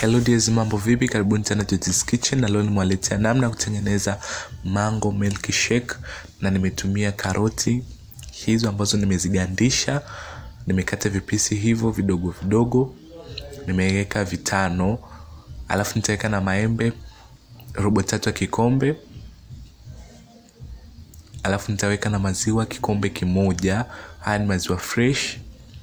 Hello dears, mambo vipi? Karibuni tena Joji's Kitchen na leo nimewaletea namna ya kutengeneza mango milkshake na nimetumia karoti hizo ambazo nimezigandisha, nimekata vipisi hivyo vidogo vidogo, nimeweka vitano, alafu nitaweka na maembe robo tatu ya kikombe, alafu nitaweka na maziwa kikombe kimoja. Haya ni maziwa fresh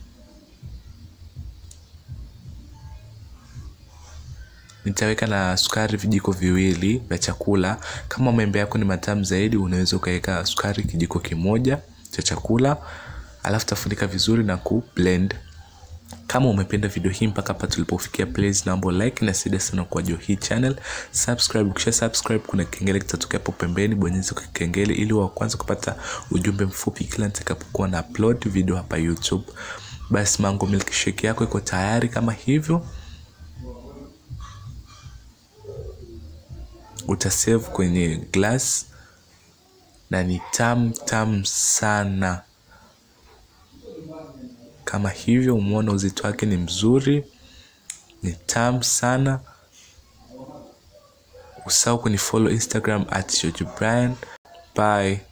nitaweka na sukari vijiko viwili vya chakula. Kama maembe yako ni matamu zaidi, unaweza ukaweka sukari kijiko kimoja cha chakula, alafu tafunika vizuri na ku blend. Kama umependa video hii mpaka hapa tulipofikia, please naomba like na saidia sana kwa jo hii channel subscribe. Ukisha subscribe, kuna kengele kitatokea hapo pembeni, bonyeza kwa kengele ili wa kwanza kupata ujumbe mfupi kila nitakapokuwa na upload video hapa YouTube. Basi mango milkshake yako iko tayari kama hivyo. utasave kwenye glass na ni tamu tamu sana kama hivyo. Umeona uzito wake ni mzuri, ni tamu sana. Usahau kunifollow Instagram at George Brian. Bye.